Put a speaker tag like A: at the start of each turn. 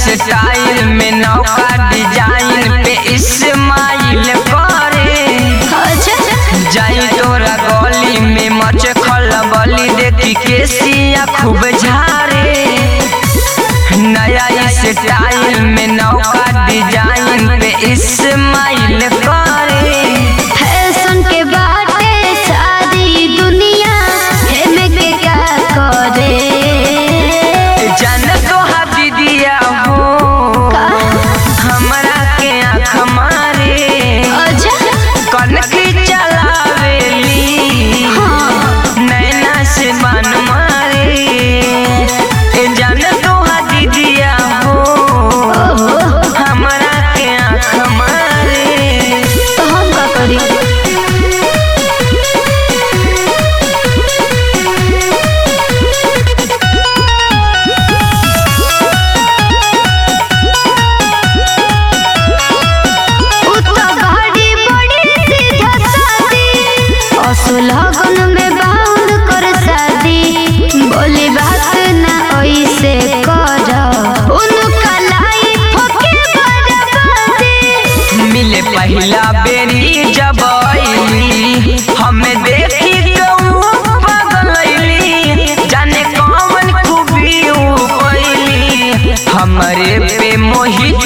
A: style में नौका design पे इस्माइल करे जाई तोरा गली में मच खलबली देखी केसिया खूब झारे नया स्टाइल में नौका डिजाइन पे इस्माइल करे
B: फैशन के बाटे सारी दुनिया हेमे के क्या करे
A: जान तो दीदिया हो हमरा के आँख मारे कनकी चलावेली नैना से बन मारे ए जान तो दीदिया हो हमरा के आँख मारे
B: तो हम का करी उ तो गाड़ी बड़ी सीधा सादी असुलगन में बाउंड कर शादी बोली बात ना ऐसे कर उनका लाइफ के बर्बादी
A: मिले पहला बेरी जब अइली हमें देखी गऊ पगलैली जाने कौन खूबी ऊ कैली हमरे पे मोहित